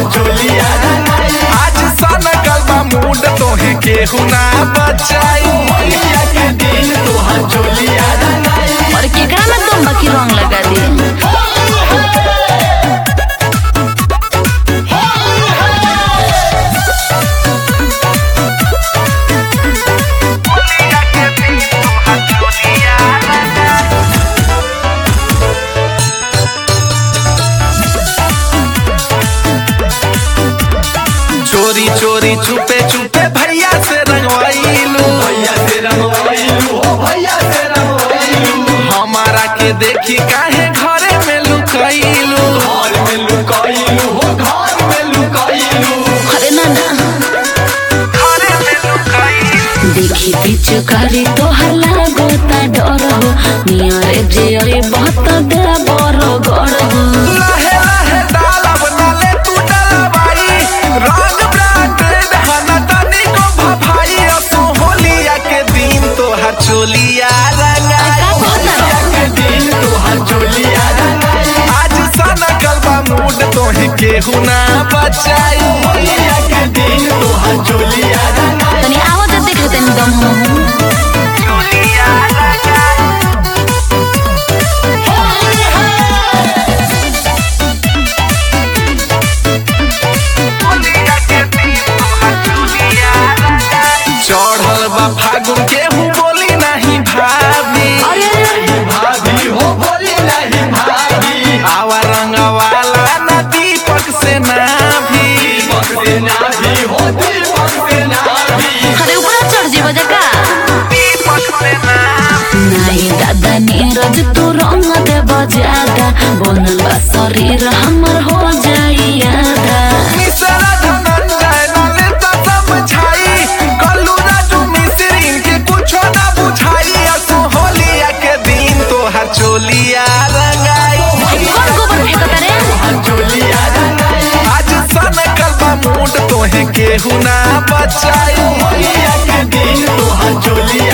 चोलिया रंगाई आज सन गलबा मूड तोहे केहू ना बचाई होलिया के दिन तोहर चोलिया रंगाई और केकरा में तुम बाकी रंग लगा दी चोरी चोरी छुपे छुपे भैया से रंगवाइलू भैया से रंगवाइलू हो भैया से रंगवाइलू हमारा के देखी काहे घरे में लुकैलू घर में लुकाइलू हो घर में लुकाइलू अरे ना ना घरे में लुकैलू देखी पीछे करी तोहर लागोता डर हो नियरे जे अरे बहुत दे बड़ गड़ हो लहे लहे डालब नाले तू डलवाई रंग ब्रांडेड हना तनी को भभाई असो होलिया के दिन तोहर चोलिया रंगाई होलिया के दिन तोहर चोलिया रंगाई आज सन गलबा मूड तोहे केहू ना बचाई होलिया के दिन तोहर चोलिया रंगाई तनी आवत देखे तनी दम हो चोलिया रंगाई होलिया के दिन तोहर चोलिया रंगाई चढ़ल बा फागुन केहू बोली नहीं भाभी अरे अरे भाभी हो बोली नहीं भाभी आवा रंग वाला ना दीपक से ना भी दीपक से नाभी हो दीपक से नाभी अरे ऊपर चढ़ जीव जका दीपक से ना नहीं दादा नीरज तू रंग दे बजादा बनल बा शरीर हमर हो जाई आधा मिसरा धनंजय नाले तो समझाई कल्लू राजू मिसरीन के कुछो ना बुझाई असो होलिया के दिन तोहर चोलिया रंगाई कौन गोबर फेंकता रे तोहर चोलिया रंगाई आज सन कलबा मूड तोहे केहू ना बचाई होलिया के दिन तोहर चोलिया